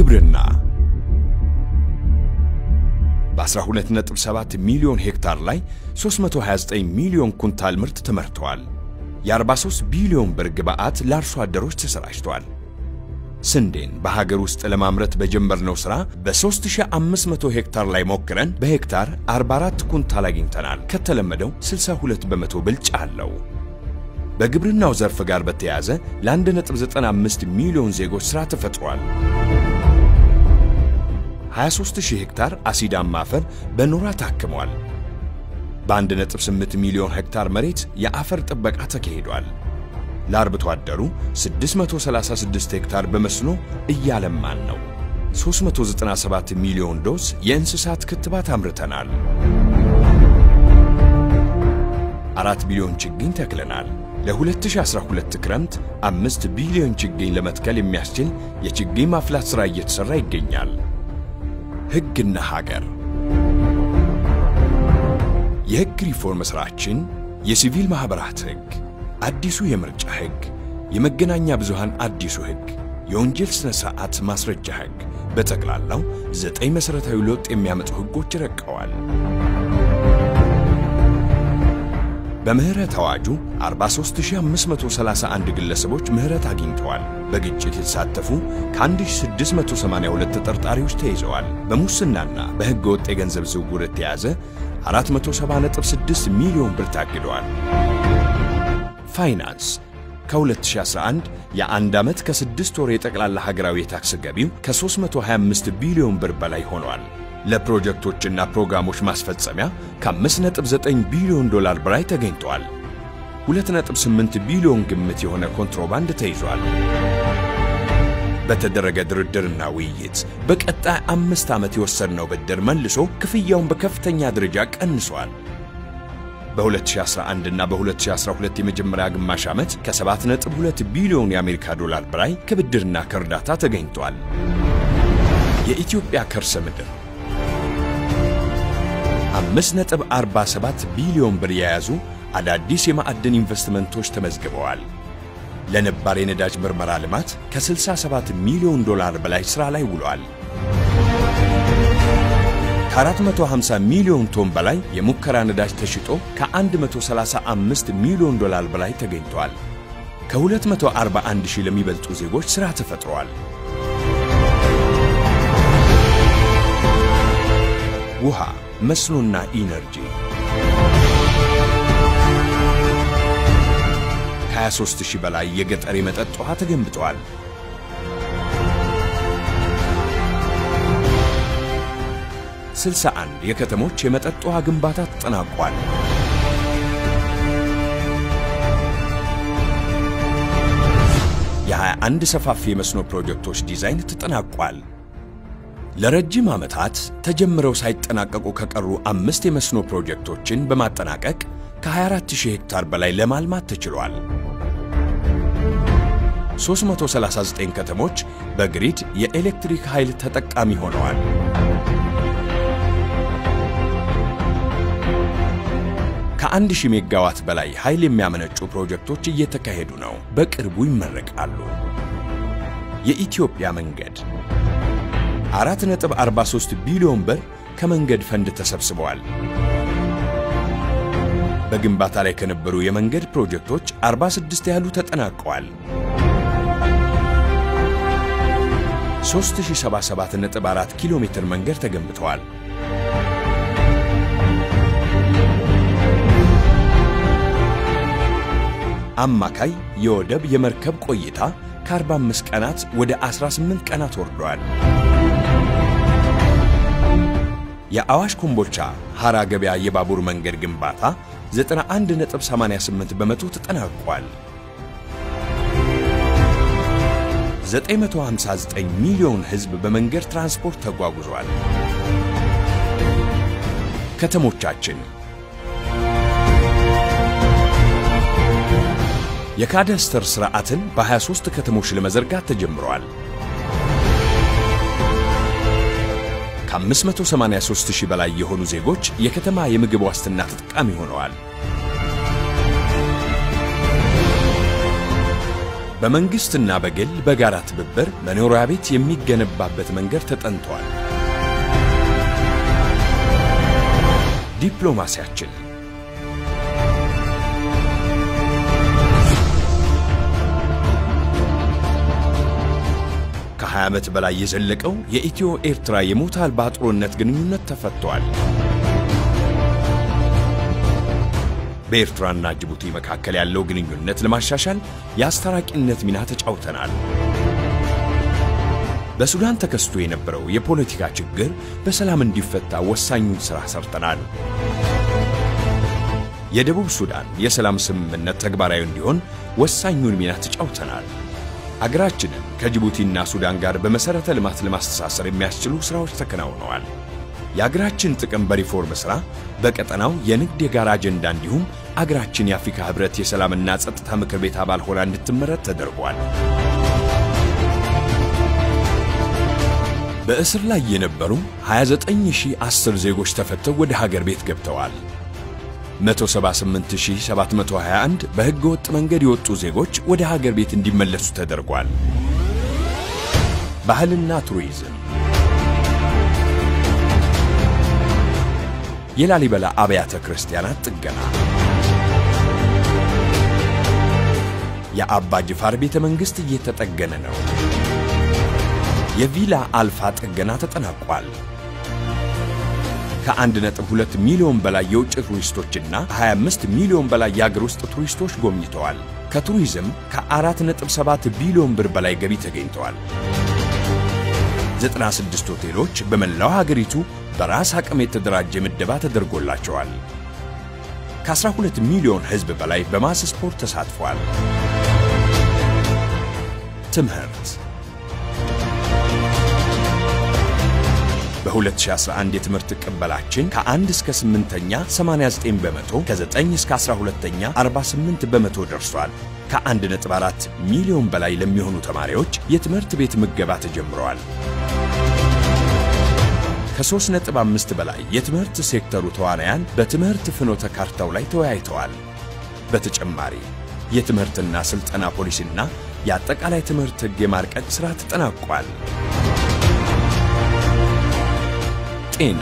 ግብርና በ12.7 ሚሊዮን ሄክታር ላይ 329 ሚሊዮን ኩንታል ምርት ተመርተዋል። የ43 ቢሊዮን ብር ግብዓት ለአርሶ አደሮች ተሰራጭቷል። ስንዴን በሀገር ውስጥ ለማምረት በጀመርነው ሥራ በ3500 ሄክታር ላይ ሞክረን በሄክታር 44 ኩንታል አግኝተናል። ከተለመደው 62 በመቶ ብልጫ አለው። በግብርናው ዘርፍ ጋር በተያያዘ ለ1.95 ሚሊዮን ዜጎች ሥራ ተፈጥሯል። 23000 ሄክታር አሲዳማ አፈር በኖራ ታክሟል። በ1.8 ሚሊዮን ሄክታር መሬት የአፈር ጥበቃ ተካሂዷል። ለአርብቶ አደሩ 636 ሄክታር በመስኖ እያለማን ነው። 397 ሚሊዮን ዶዝ የእንስሳት ክትባት አምርተናል። አራት ቢሊዮን ችግኝ ተክለናል። ለ2012 ክረምት አምስት ቢሊዮን ችግኝ ለመትከል የሚያስችል የችግኝ ማፍላት ሥራ እየተሠራ ይገኛል። ሕግና ሀገር የሕግ ሪፎርም ሥራችን የሲቪል ማኅበራት ሕግ፣ አዲሱ የምርጫ ሕግ፣ የመገናኛ ብዙሃን አዲሱ ሕግ፣ የወንጀል ሥነ ሥርዓት ማስረጃ ሕግ፣ በጠቅላላው ዘጠኝ መሠረታዊ ለውጥ የሚያመጡ ሕጎች ረቀዋል። በምህረት አዋጁ 43531 ግለሰቦች ምህረት አግኝተዋል። በግጭት የተሳተፉ ከ1682 ተጠርጣሪዎች ተይዘዋል። በሙስናና በሕገ ወጥ የገንዘብ ዝውውር የተያዘ 470.6 ሚሊዮን ብር ታግደዋል። ፋይናንስ ከ2011 የአንድ ዓመት ከስድስት ወር የጠቅላላ ሀገራዊ የታክስ ገቢው ከ325 ቢሊዮን ብር በላይ ሆኗል። ለፕሮጀክቶችና ፕሮግራሞች ማስፈጸሚያ ከ5.9 ቢሊዮን ዶላር በላይ ተገኝቷል። 2.8 ቢሊዮን ግምት የሆነ ኮንትሮባንድ ተይዟል። በተደረገ ድርድርና ውይይት በቀጣይ አምስት ዓመት የወሰድነው ብድር መልሶ ክፍያውን በከፍተኛ ደረጃ ቀንሷል። በ2011 እና በ2012 የመጀመሪያ ግማሽ ዓመት ከ7.2 ቢሊዮን የአሜሪካ ዶላር በላይ ከብድርና ከእርዳታ ተገኝቷል። የኢትዮጵያ ከርሰ ምድር 5.47 ቢሊዮን ብር የያዙ አዳዲስ የማዕድን ኢንቨስትመንቶች ተመዝግበዋል። ለነባር የነዳጅ ምርመራ ልማት ከ67 ሚሊዮን ዶላር በላይ ሥራ ላይ ውሏል። ከ450 ሚሊዮን ቶን በላይ የሙከራ ነዳጅ ተሽጦ ከ135 ሚሊዮን ዶላር በላይ ተገኝቷል። ከ241 ሺህ ለሚበልጡ ዜጎች ሥራ ተፈጥሯል። ውሃ፣ መስኖና ኢነርጂ ከ23 ሺህ በላይ የገጠር የመጠጥ ውሃ ተገንብተዋል። ስልሳ አንድ የከተሞች የመጠጥ ውሃ ግንባታ ተጠናቋል። የ21 ሰፋፊ የመስኖ ፕሮጀክቶች ዲዛይን ተጠናቋል። ለረጅም ዓመታት ተጀምረው ሳይጠናቀቁ ከቀሩ አምስት የመስኖ ፕሮጀክቶችን በማጠናቀቅ ከ24000 ሄክታር በላይ ለማልማት ተችሏል። 339 ከተሞች በግሪድ የኤሌክትሪክ ኃይል ተጠቃሚ ሆነዋል። ከአንድ ሺህ ሜጋዋት በላይ ኃይል የሚያመነጩ ፕሮጀክቶች እየተካሄዱ ነው። በቅርቡ ይመረቃሉ። የኢትዮጵያ መንገድ 4.43 ቢሊዮን ብር ከመንገድ ፈንድ ተሰብስበዋል። በግንባታ ላይ ከነበሩ የመንገድ ፕሮጀክቶች 46 ያህሉ ተጠናቀዋል። 3077.4 ኪሎ ሜትር መንገድ ተገንብተዋል። አማካይ የወደብ የመርከብ ቆይታ ከ45 ቀናት ወደ 18 ቀናት ወርዷል። የአዋሽ ኮምቦልቻ ሐራ ገበያ የባቡር መንገድ ግንባታ 91.88 በመቶ ተጠናቋል። 959 ሚሊዮን ሕዝብ በመንገድ ትራንስፖርት ተጓጉዟል። ከተሞቻችን የካዳስተር ሥርዓትን በ23 ከተሞች ለመዘርጋት ተጀምረዋል። ከ583 ሺህ በላይ የሆኑ ዜጎች የከተማ የምግብ ዋስትና ተጠቃሚ ሆነዋል። በመንግሥትና በግል በጋራ ትብብር መኖሪያ ቤት የሚገነባበት መንገድ ተጠንቷል። ዲፕሎማሲያችን ከ20 ዓመት በላይ የዘለቀው የኢትዮ ኤርትራ የሞት አልባ ጦርነት ግንኙነት ተፈቷል። በኤርትራና ጅቡቲ መካከል ያለው ግንኙነት ለማሻሻል የአስታራቂነት ሚና ተጫውተናል። በሱዳን ተከስቶ የነበረው የፖለቲካ ችግር በሰላም እንዲፈታ ወሳኙን ሥራ ሰርተናል። የደቡብ ሱዳን የሰላም ስምምነት ተግባራዊ እንዲሆን ወሳኙን ሚና ተጫውተናል። አገራችንን ከጅቡቲና ሱዳን ጋር በመሠረተ ልማት ለማስተሳሰር የሚያስችሉ ሥራዎች ተከናውነዋል። የአገራችን ጥቅም በሪፎርም ሥራ በቀጠናው የንግድ የጋራ አጀንዳ እንዲሁም አገራችን የአፍሪካ ኅብረት የሰላምና ጸጥታ ምክር ቤት አባል ሆና እንድትመረጥ ተደርጓል። በእስር ላይ የነበሩ 29010 ዜጎች ተፈተው ወደ ሀገር ቤት ገብተዋል። 178721 በሕገ ወጥ መንገድ የወጡ ዜጎች ወደ ሀገር ቤት እንዲመለሱ ተደርጓል። ባህልና ቱሪዝም የላሊበላ አብያተ ክርስቲያናት ጥገና፣ የአባ ጅፋር ቤተ መንግሥት እየተጠገነ ነው። የቪላ አልፋ ጥገና ተጠናቋል። ከ1.2 ሚሊዮን በላይ የውጭ ቱሪስቶችና 25 ሚሊዮን በላይ የአገር ውስጥ ቱሪስቶች ጎብኝተዋል። ከቱሪዝም ከ4.7 ቢሊዮን ብር በላይ ገቢ ተገኝተዋል። 96 ሆቴሎች በመላው ሀገሪቱ በራስ አቅም የተደራጀ ምደባ ተደርጎላቸዋል። ከ12 ሚሊዮን ሕዝብ በላይ በማስ ስፖርት ተሳትፏል። ትምህርት በ2011 የትምህርት ቅበላችን ከ1 እስከ 8ኛ 89 በመቶ፣ ከ9 እስከ 12ኛ 48 በመቶ ደርሷል። ከ1.4 ሚሊዮን በላይ ለሚሆኑ ተማሪዎች የትምህርት ቤት ምገባ ተጀምረዋል። ከ3.5 በላይ የትምህርት ሴክተሩ ተዋናያን በትምህርት ፍኖተ ካርታው ላይ ተወያይተዋል። በተጨማሪ የትምህርትና ሥልጠና ፖሊሲና የአጠቃላይ ትምህርት ሕግ የማርቀቅ ሥራ ተጠናቋል። ጤና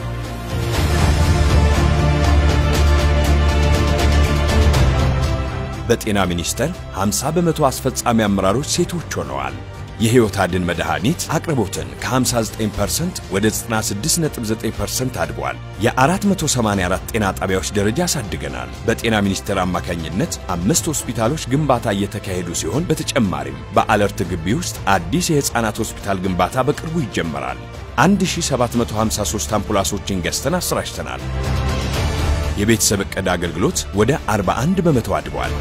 በጤና ሚኒስቴር 50 በመቶ አስፈጻሚ አመራሮች ሴቶች ሆነዋል። የሕይወት አድን መድኃኒት አቅርቦትን ከ59% ወደ 96.9% አድጓል። የ484 ጤና ጣቢያዎች ደረጃ አሳድገናል። በጤና ሚኒስቴር አማካኝነት አምስት ሆስፒታሎች ግንባታ እየተካሄዱ ሲሆን በተጨማሪም በአለርት ግቢ ውስጥ አዲስ የሕፃናት ሆስፒታል ግንባታ በቅርቡ ይጀመራል። 1753 አምቡላንሶችን ገዝተን አሰራጭተናል። የቤተሰብ ዕቅድ አገልግሎት ወደ 41 በመቶ አድጓል።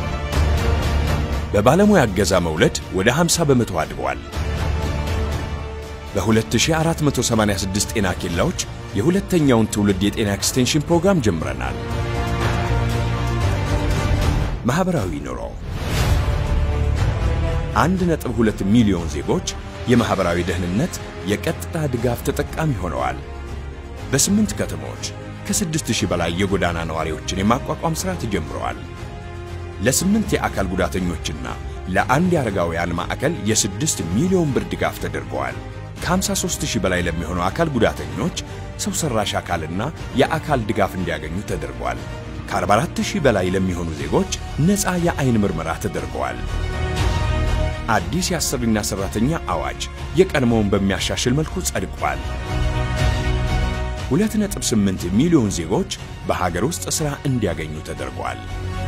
በባለሙያ እገዛ መውለድ ወደ 50 በመቶ አድጓል። በ2486 ጤና ኬላዎች የሁለተኛውን ትውልድ የጤና ኤክስቴንሽን ፕሮግራም ጀምረናል። ማኅበራዊ ኑሮ 1.2 ሚሊዮን ዜጎች የማኅበራዊ ደህንነት የቀጥታ ድጋፍ ተጠቃሚ ሆነዋል። በስምንት ከተሞች ከስድስት ሺህ በላይ የጎዳና ነዋሪዎችን የማቋቋም ሥራ ተጀምረዋል። ለስምንት የአካል ጉዳተኞችና ለአንድ የአረጋውያን ማዕከል የስድስት ሚሊዮን ብር ድጋፍ ተደርገዋል። ከ53 ሺህ በላይ ለሚሆኑ አካል ጉዳተኞች ሰው ሠራሽ አካልና የአካል ድጋፍ እንዲያገኙ ተደርጓል። ከ44 ሺህ በላይ ለሚሆኑ ዜጎች ነፃ የዐይን ምርመራ ተደርገዋል። አዲስ የአሰሪና ሠራተኛ አዋጅ የቀድሞውን በሚያሻሽል መልኩ ጸድቋል። 2.8 ሚሊዮን ዜጎች በሀገር ውስጥ ሥራ እንዲያገኙ ተደርጓል።